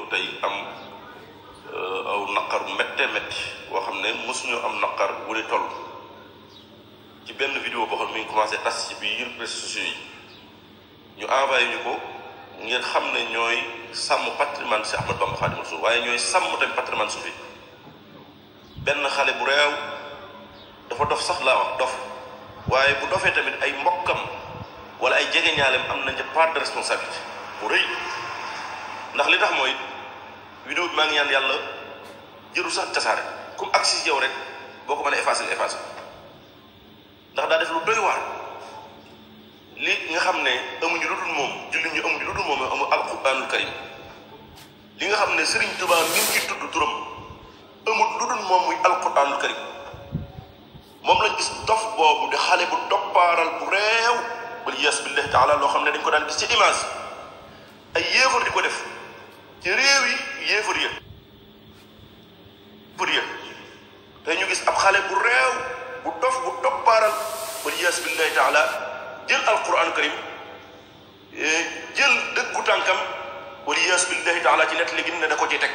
ñëw tey am aw naqar métte métti boo xam ne mosuñu am naqar wu ni toll ci benn vidéo boo xam ne mi ngi commencé tas ci biir réseaux sociaux yi ñu envoyé ñu ko ngeen xam ne ñooy sàmm patrimoine si Ahmad Bamba Xaadimu Rasuul waaye ñooy sàmm tamit patrimoine suufi benn xale bu réew dafa dof sax laa wax dof waaye bu dofee tamit ay mbokkam wala ay jegeñaaleem am nañ ca part de responsabilité bu rëy ndax li tax mooy vidéo bi maa ngi ñaan yàlla jëru sax tasaare comme agsi si yow rek boo ko mën a effacé nga effacé ndax daa def lu doy waar li nga xam ne amuñu lu dul moom jullit ñu amuñu lu dul moom amu alquranul karim li nga xam ne Serigne Touba mi ngi ci tudd turam amul lu dul moom muy alquranul karim moom lañ gis dof boobu di xale bu doppaaral bu réew wal yes billahi taala loo xam ne dañ ko daan gis ci image ay yéefar di ko def ci réew yi yéefar ya yéefar ya te ñu gis ab xale bu réew bu dof bu doppaaral wal yes billahi taala jël alquran karim jël dëggu tànkam wal yes billahi taala ci nett li gin ne da ko ci teg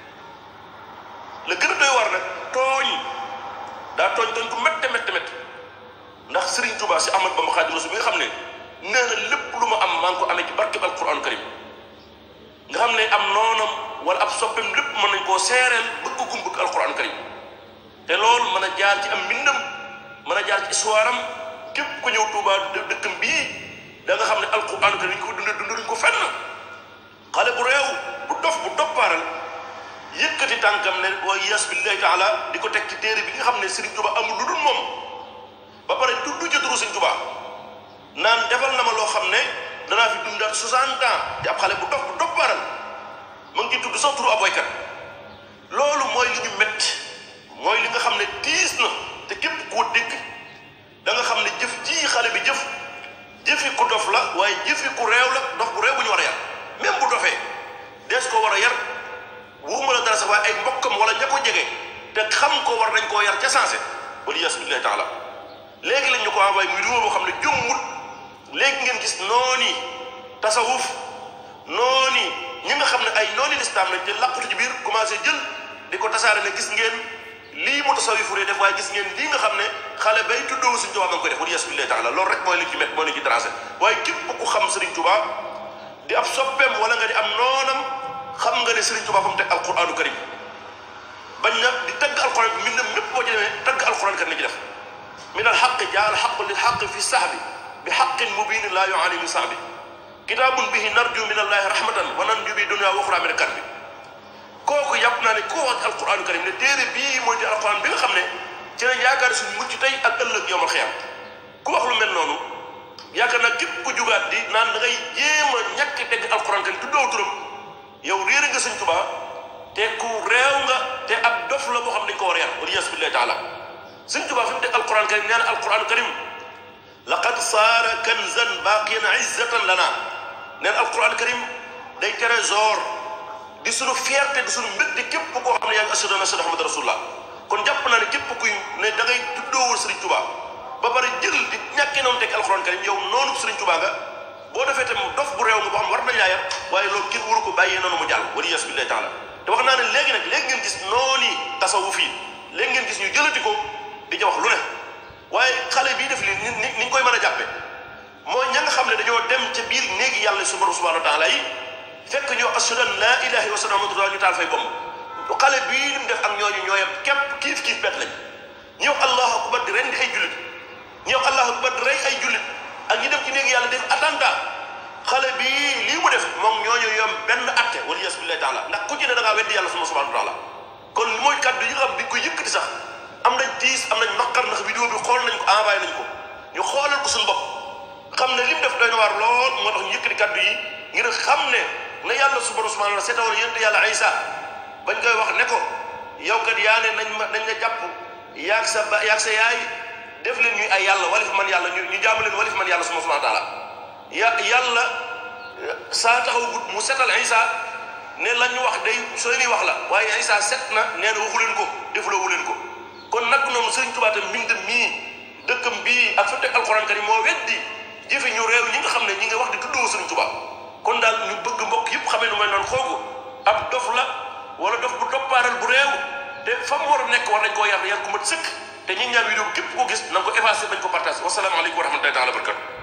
la gën a doy war nag tooñ daa tooñ tooñ ku métte métte métte ndax Serigne Touba si Ahmad Bamba Xaadimu Rasuul bi nga xam ne nee na lépp lu ma am maa ngi ko amee ci barkeb alquran karim nga xam ne am noonam wala ab soppem lépp mën nañ koo seereel bëgg gum bëgg alquran karim te loolu mën a jaar ci am mbindam mën a jaar ci histoire am képp ku ñëw Touba dëkkam bii da nga xam ne alquran karim ñu ko dundee dunduñ ko fenn xale bu réew bu dof bu doppaaral yëkkati tànkam ne wa yas billahi taala di ko teg ci téere bi nga xam ne Serigne Touba amul lu dul moom ba pare tudd ci turu Serigne Touba naan defal na ma loo xam ne danaa fi dundaat 60 ans di ab xale bu dof bu doppaaral mu ngi ci tudd sax turu aboykat loolu mooy li ñu métti mooy li nga xam ne tiis na te képp koo dégg da nga xam ne jëf ji xale bi jëf jëfi ku dof la waaye jëfi ku réew la dof bu réew bu ñu war a yar même bu dofee dees ko war a yar waxuma la dara sax waaye ay mbokkam wala ña ko jege te xam ko war nañ koo yar ca sensé wala yas billahi taala léegi lañ ñu ko envoyé muy vidéo boo xam ne jommut léegi ngeen gis nooni tasawuf nooni ñi nga xam ne ay nooni lislaam lañ te làqutu ci biir commencé jël di ko tasaare ne gis ngeen lii mu tasawifu dee def waaye gis ngeen lii nga xam ne xale bay tuddoo Sëriñ Tuubaa ma ngi koy def wala yas billahi taala loolu rek mooy li ci met mooy li ci tracé waaye képp ku xam Sëriñ Tuubaa di ab soppeem wala nga di am noonam xam nga ne Serigne Touba fa mu teg alquranu karim bañ na di tagg alquran bi mbindam mépp boo ci demee tagg alquran karim la ci def min al xaqi jaa al xaqu lil xaqi fi sahbi bi xaqin mubinin laa yuani min sahbi kitaabun bihi narju min allahi rahmatan wa nanju bi dunya wa uxra min kan bi kooku yàpp naa ne koo wax alquranu karim ne téere bii mooy di alquran bi nga xam ne ci lañ yaakaar suñu mucc tey ak ëllëg yowmal xiyam ku wax lu mel noonu yaakaar naa képp ku jugaat di naan da ngay jéem a ñàkk dégg alquran karim tuddoo turam yow réere nga sëñ Tuba te ku réew nga te ab dof la boo xam dañ ko war a yar wala yas billahi taala sëñ Tuba fi mu teg alquran karim nee na alquran karim laqad saara kanzan baqiyan izzatan lana nee na alquran karim day trésor di sunu fierté di sunu mbégte képp koo xam ne yaa ngi ashhadu anna Muhammadan rasulullah kon jàpp naa ne képp kuy ne da ngay tuddoowul sëriñ Tuba ba pare jël di ñàkkee noonu teg alquran karim yow noonu sëriñ Tuba nga boo defee tam dof bu réew nga boo xam war nañ laa yar waaye loolu kenn waru ko bàyyee noonu mu jàll wala yas billahi taala te wax naa ne léegi nag léegi ngeen gis noonu tasawuf yi léegi ngeen gis ñu jëlati ko di ca wax lu ne waaye xale bii def li ni ni ñu koy mën a jàppe mooy ña nga xam ne dañoo dem ca biir néegi yàlla su borom subhanahu wa taala yi fekk ñoo ashhadu an laa ilaha illa allah muhammadu ñu taal fay bomb xale bii lim def ak ñooñu ñooyam képp kiif kiif bet lañ ñi wax allahu akbar di rendi ay jullit ñi wax allahu akbar di rey ay jullit ak ñi dem ci néegi yàlla def attentat xale bi lii mu def moom ñooñu yom benn atte wala yas billahi taala ndax ku ci ne da ngaa weddi yàlla suma subhanahu wa taala kon li mooy kàddu yi nga xam bi ko yëkkati sax am nañ tiis am nañ naqar ndax vidéo bi xool nañ ko envoyé nañ ko ñu xoolal ko suñu bopp xam ne li mu def doy na waar lool moo tax ñu yëkkati kàddu yi ngir xam ne na yàlla subhanahu wa taala seetawoon yonent yàlla Isa bañ koy wax ne ko yow kat yaa ne nañ ma nañ la jàpp yaag sa ba yaag sa yaay def leen ñuy ay yàlla walif man yàlla ñu ñu jaamu leen walif man yàlla suma subhanahu wa taala ya yàlla saa taxaw gut mu setal Isa ne la ñu wax day soo ñuy wax la waaye Isa set na nee na waxu leen ko defuloo wu leen ko kon nag noonu Sëriñ Tuubaa tam mbind mii dëkkam bii ak fa teg alxuraan karim moo weddi jëfe ñu réew ñi nga xam ne ñi nga wax di tuddoo Sëriñ Tuubaa kon daal ñu bëgg mbokk yëpp xamee nu mel noonu xoogu ab dof la wala dof bu doppaaral bu réew te fa mu war a nekk war nañ koo yar yar ku mat sëkk te ñi ñaan vidéo bi képp ko gis na nga ko effacé bañ ko partagé wasalaamaaleykum wa rahmatullahi taala wa barakatu